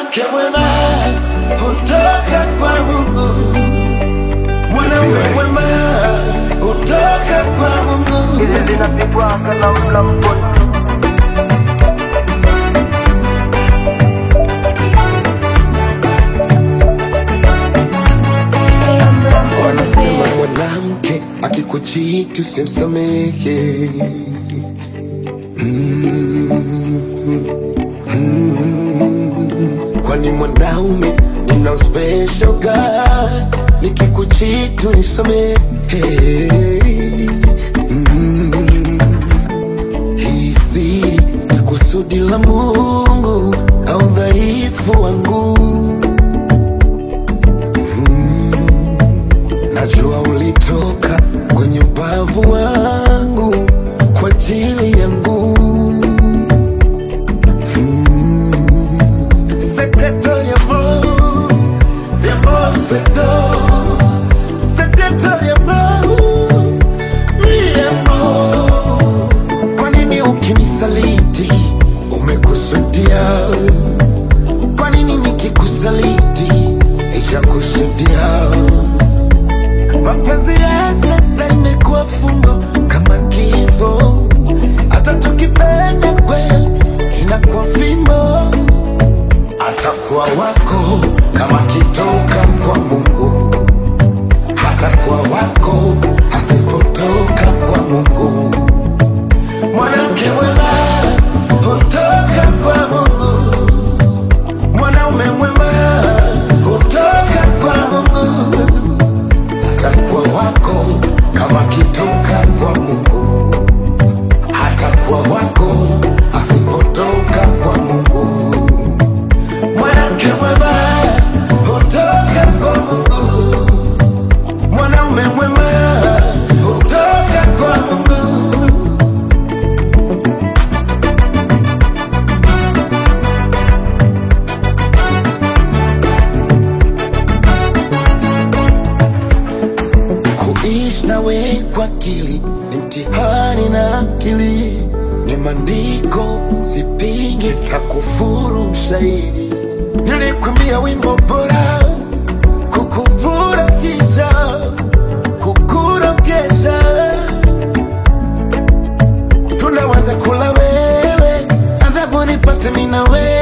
Mwanamke mwema hutoka kwa Mungu, mwanaume mwema hutoka kwa Mungu. Hizi zinapigwa kana mla mkono Wanasema mwanamke akikuchiti usimsamehe. Mm, mm, kwani mwanaume nina special God, nikikuchiti unisamehe. Mm, hii siri ni kusudi la Mungu au dhaifu wangu Najua ulitoka kwenye ubavu wangu kwa ajili yangu. Mm. Secreto de amor, de amor secreto. Secreto de amor, mi amor. Kwa nini ukinisaliti umekusudia? Kwa nini nikikusaliti sijakusudia? Mapenzi ya sasa imekuwa fumbo kama kifo, hata tukipenda kweli inakuwa fimbo. Atakuwa wako kama kitoka kwa Mungu, hatakuwa wako asipotoka kwa Mungu. Mwanamke mwema hutoka kwa Mungu, mwanaume mwema hutoka kwa Mungu atakuwa wako kama kitoka kwa Mungu, hatakuwa wako asipotoka kwa Mungu. Mwanamke mwema hutoka kwa Mungu, mwanaume mwema hutoka kwa Mungu. Kuishi nawe kwa akili ni mtihani na akili, ni maandiko sipingi, takufuru mshairi. Nilikwambia wimbo bora kukufurahisha, kukurogesha, tunawaza kula wewe, adhabu nipate mimi na wewe